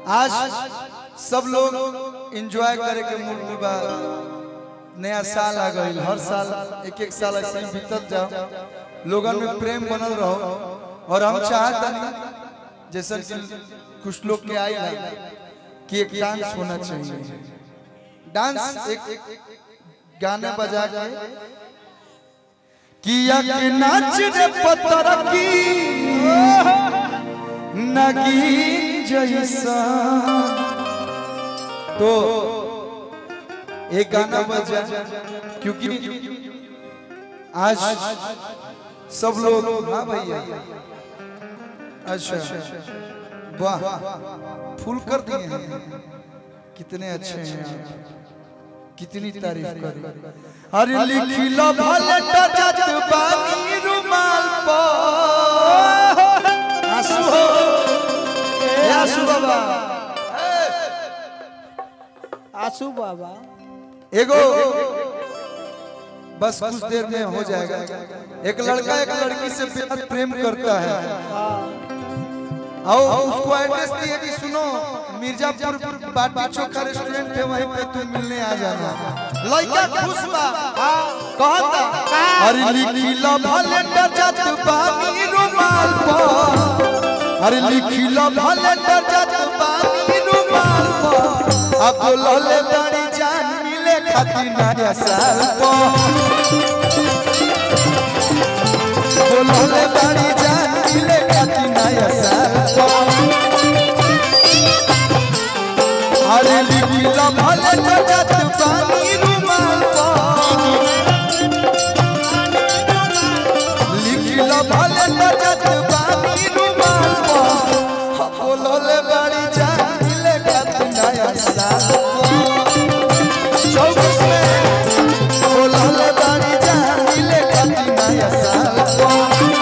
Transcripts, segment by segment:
आज सब लोग एंजॉय करे के मूड में बा नया साल आ गई हर साल एक एक साल ऐसे ही बीतत जाओ लोगन में प्रेम बनल रहो और हम चाहत नहीं जैसा कि कुछ लोग के आई ना कि एक डांस होना चाहिए डांस एक गाने बजा के किया के नाच रे पत्थर की नगीन जैसा तो एक गाना बजा क्योंकि आज सब लोग हाँ भैया अच्छा वाह फूल कर दिए हैं कितने अच्छे हैं आप कितनी तारीफ करें अरे लिखी लो भले टचत बानी रुमाल पर आंसू हो ए आंसू बाबा आसू बाबा एगो बस कुछ देर में हो जाएगा एक लड़का एक लड़की से बेहद प्रेम करता है आओ उसको एड्रेस दिए कि सुनो मिर्जापुर बाटी चोखा रेस्टोरेंट है वहीं पे तुम मिलने आ जाना लड़का खुश बा कहता अरे लिखी लो भले टचत बानी रुमाल पर अरे लिखी लो भले टचत बानी रुमाल पर अब बोलले बड़ी जान मिले खातिर नया साल पर बोलले बड़ी जान मिले खातिर नया साल पर अरे लिखी लो भले टचत बानी रुमाल पर लिखी लो भले टचत बानी रुमाल पर बोलले बड़ी जान मिले खातिर नया साल पर चौबीस में बोलले बड़ी जान मिले खातिर नया साल पर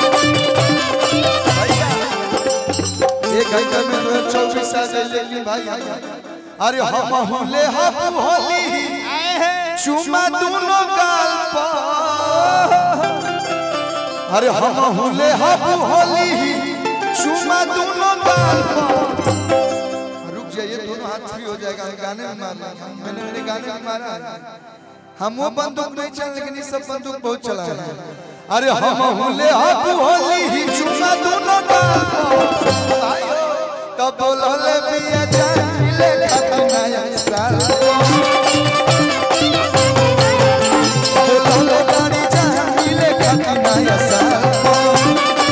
भैया, एक घंटा में तो चौबीस आ जाए लेकिन भाई अरे हम हुले हम होली चुमा दोनों गाल पर अरे हम हुले हम होली चुमा दोनों गाल पर रुक जाइए दोनों हाथ फ्री हो जाएगा हम गाने में मार लेंगे मैंने मैंने गाने में मारा है हम वो बंदूक नहीं चल लेकिन ये सब बंदूक बहुत चला है अरे हम हुले हम होली चुमा दोनों गाल पर आयो तब बोलले पिया जान मिले खातिर नया साल बोलले बड़ी जान मिले खातिर नया साल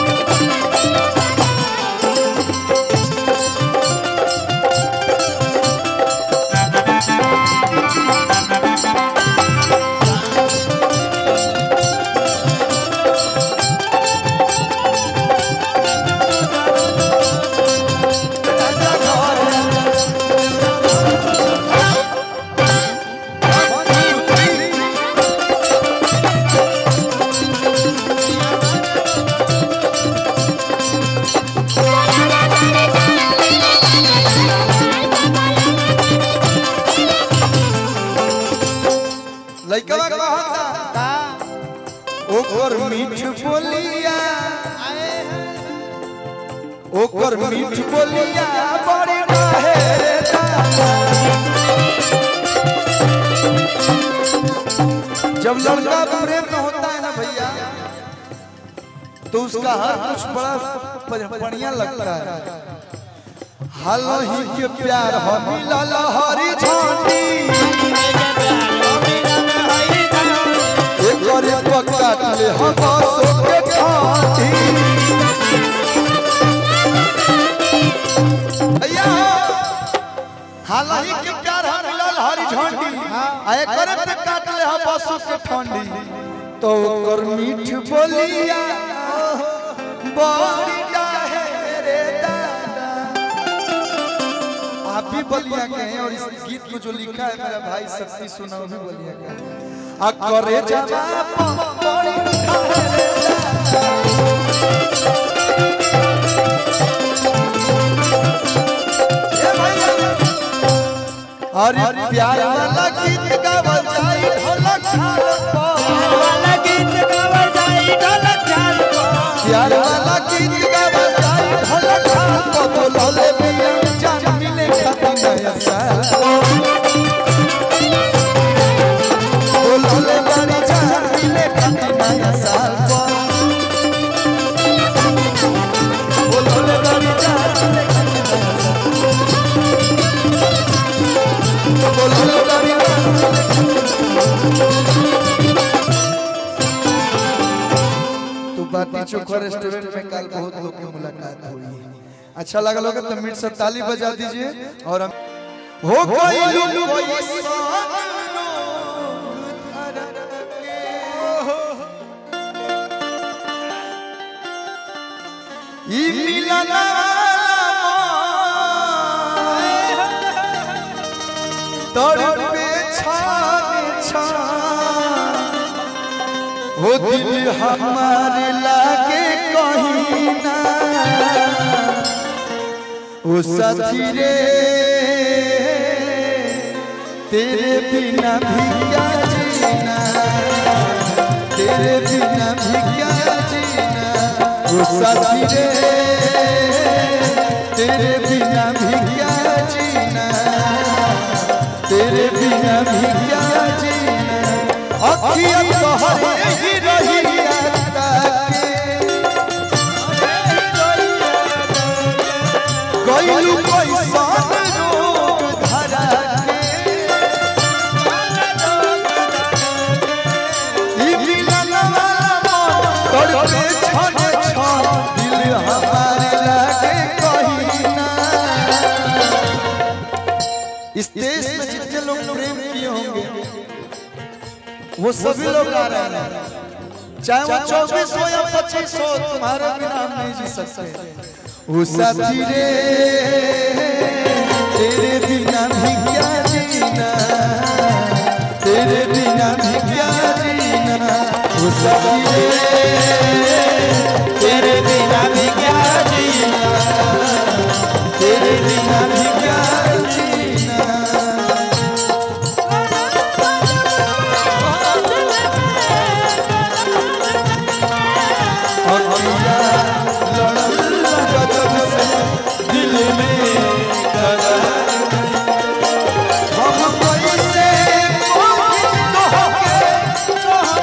लइकवा कहता ओकर मीठ बोलिया ओकर मीठ बोलिया बड़ी रहे रे दादा। जब लड़का प्रेम में होता है ना भैया तो उसका हर कुछ बड़ा बढ़िया लगता है हाल ही के प्यार हो मिलल हरी झंडी एकरे पकाट ले हम सो के खाती भैया हालाही के प्यार हम मिलल हरी झंडी आ एकरे पे काट ले हम सो के ठंडी तो ओकर मीठ बोलिया बड़ी डाहे रे दादा आप भी बलिया के हैं और इस गीत को जो लिखा है मेरा भाई शक्ति सुना वो भी बलिया का है आ करे जावा पड़ी रे दादा। ए भैया, अरे प्यार वाला गीत गावल जाई ढोलक झाल पर वाला गीत गावल जाई ढोलक झाल पर प्यार वाला गीत गावल जाई ढोलक झाल पर बोलले बिया जान मिले चोखा रेस्टोरेंट में कल बहुत लोग की मुलाकात हुई अच्छा लगा होगा तो मीट से ताली बजा दीजिए और हम हो कोई लोग कोई सान रोग धरा के। ई मिलन तड़पे छाने छान हो दिल हमारे लागे कहीं ना ओ साथी रे तेरे बिना भी क्या जीना तेरे बिना भी क्या जीना ओ साथी रे तेरे बिना भी क्या जीना तेरे बिना भी क्या जीना अखियां तोहरे ही रही आता के गइलू कैसन रोग धरा के ई मिलन वाला मन तड़पे छन छन दिल हमारे लागे कहीं ना इस देश में जितने लोग प्रेम किए होंगे वो सभी लोग आ रहे हैं चाहे वो चौबीस हो या पच्चीस हो तुम्हारे बिना हम नहीं जी सकते वो साथी रे तेरे बिना भी क्या जीना तेरे बिना भी क्या जीना वो साथी रे तेरे बिना भी क्या जीना तेरे बिना भी क्या जीना अखिया लड़ल गजब से दिल में करार हम कैसे मोहित होके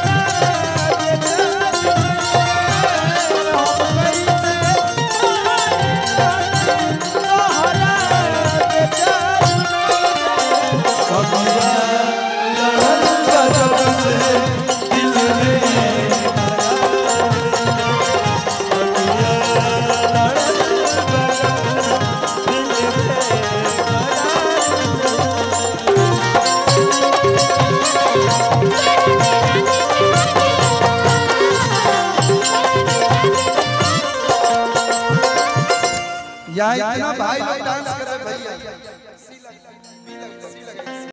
अखिया लड़ल गजब से दिल में यहाँ इतना भाई लोग डांस कर रहे हैं भैया